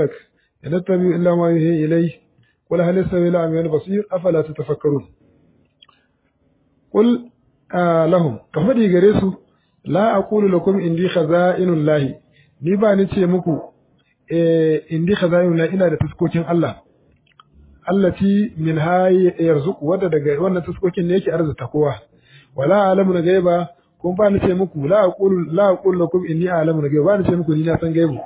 in tabi illa ma yuhi ilai qul hal yastawi al-a'ma wal basir afala tatafakkarun qul lahum ka fadi gare su la aqulu lakum indi khaza'inul lahi ni ba ni ce muku eh indi khaza'inul lahi ina da taskokin Allah allati min hayi yarzuq wadda daga wannan taskokin ne yake arzuta kowa wala alamu na gaiba kun ba ni ce muku la aqulu la aqulu lakum inni a'lamu na gaiba ba ni ce muku ni na san gaibu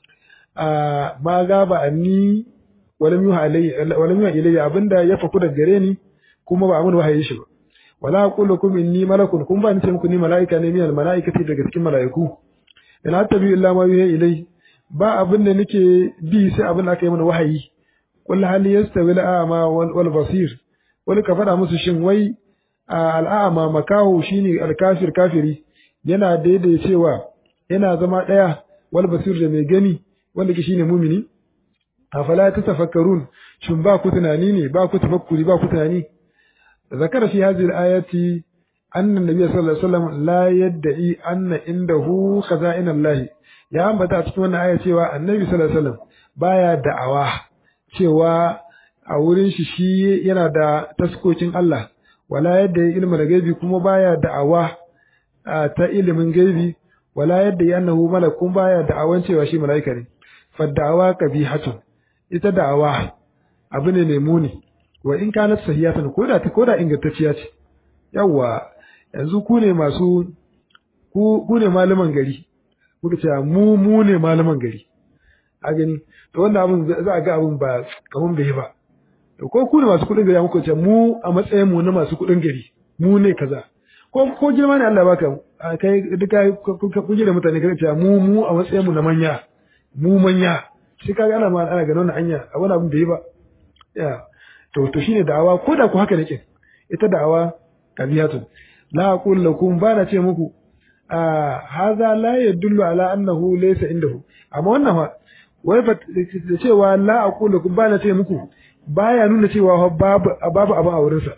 a ma gaba anni walam yuha alayya walam yuha ilayya abinda ya faku daga gare ni kuma ba amun wahayi shi ba wala aqulu lakum inni malakun kun ba ni ce muku ni malaika ne minal malaikati daga cikin malaiku in attabi illa ma yuha ilayya ba abin da nake bi sai abin da aka yi mana wahayi qul hal yastawi al-a'ma wal basir wani ka faɗa musu shin wai al'a'ma makaho shine al-kafir kafiri yana daidai cewa yana zama ɗaya wal basir da mai gani wanda ke shine mumini afala tatafakkarun shin ba ku tunani ne ba ku tafakkuri ba ku tunani zakara fi hadhihi al-ayati anna an-nabiy sallallahu alaihi wasallam la yad'i anna indahu khaza'in Allah ya ambata a cikin wannan aya cewa annabi sallallahu alaihi wasallam baya da'awa cewa a wurin shi shi yana da taskokin Allah wala yadda ya ilmi da gaibi kuma baya da'awa ta ilimin gaibi wala yadda ya annahu malakun baya da'awan cewa shi mala'ika ne faddawa qabihatun ita da'awa abu ne mai muni wa in kanat sahihatan ko da ko da ingantacciya ce yawa yanzu ku ne masu ku ku ne malaman gari kuka ce mu mu ne malaman gari a gani to wannan abin za a ga abin ba kaman bai ba to ko ku ne masu kuɗin gari muka ce mu a matsayin mu na masu kuɗin gari mu ne kaza ko ko girma ne Allah baka kai duka ku da mutane kaga ce mu mu a matsayin mu na manya mu manya shi kaga ana ma ana ganin wannan hanya a wani abin bai ba ya to to shine da'awa ko da ku haka nake ita da'awa kabiyatu la aqul lakum ba na ce muku a hadha la yadullu ala annahu laysa indahu amma wannan fa wai da cewa la aqul lakum ba na ce muku baya nuna cewa babu babu abin a wurinsa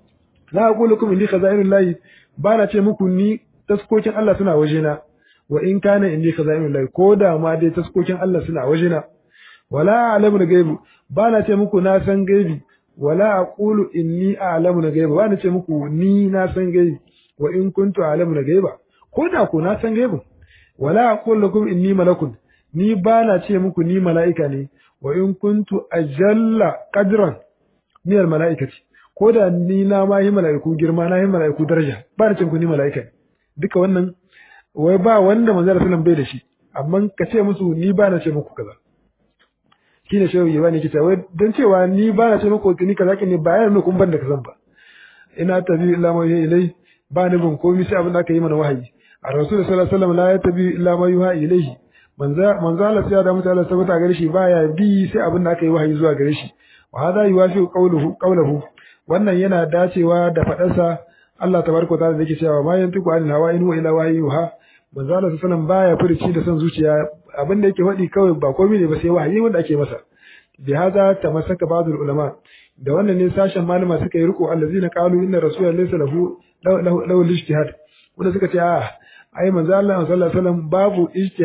la aqul lakum inni khazainullahi ba na ce muku ni taskokin Allah suna wajena wa in kana inni khazainullahi ko da ma dai taskokin Allah suna wajena wala a'lamu gaibu ba na ce muku na san gaibi wala aqulu inni a'lamu gaiba ba na ce muku ni na san gaibi wa in kuntu a'lamu gaiba ko da ko na san gaibu wala aqulu lakum inni malakun ni ba na ce muku ni mala'ika ne wa in kuntu ajalla qadran min al mala'ikati ko da ni na ma yi mala'iku girma na yi mala'iku daraja ba na ce muku ni mala'ika ne duka wannan wai ba wanda manzo sallallahu alaihi bai da shi amma ka ce musu ni ba na ce muku kaza shine shehu ya bani kita wai dan cewa ni ba na ce muku ni kaza ne ba yana kun ban da kazan ba ina tabi illa ma yuha ilai ba ni bin komai sai abin da aka yi mana wahayi a rasul sallallahu alaihi wasallam la yatabi illa ma yuha ilaihi manzo manzo Allah sai da mutane sabata gare shi baya bi sai abin da aka yi wahayi zuwa gare shi wa hada yuwafi qawluhu qawluhu wannan yana dacewa da fadarsa Allah tabaraka ta'ala da yake cewa ma yantiku anil hawa in huwa illa wahyuha manzo Allah sallallahu alaihi baya furici da son zuciya abin da yake faɗi kawai ba komai ne ba sai wahayi wanda ake masa bi hada tamassaka ba'dul ulama da wannan ne sashen malama suka yi riko allazina qalu inna rasulullahi laysa lahu lahu ijtihad wanda suka ce a ai manzo Allah sallallahu alaihi wasallam babu ijtihad